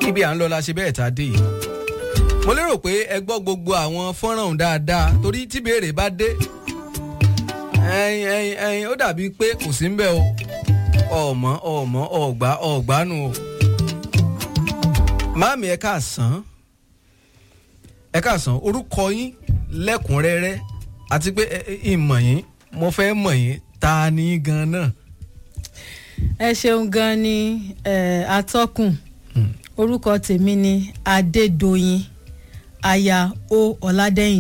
ibi à ń lọ la ṣe bẹ́ẹ̀ tá a dé yìí mo lérò pé ẹ gbọ́ gbogbo àwọn fọ́nrán ọ̀hún dáadáa torí tí béèrè bá dé ẹyin ẹyin ẹyin ó dàbí pé kò sí ń bẹ̀ o ọmọ ọmọ ọgbà ọgbàánu o máàmì ẹ káàsán ẹ káàsán orúkọ yín lẹ́kùnrẹ́rẹ́ àti pé ìmọ̀ yín mo fẹ́ mọ̀ yín ta ni gan-an. ẹ ṣeun gan ni atọ́kùn orúkọ tèmi ni adédọ̀yìn aya o ọ̀làdẹ́yìn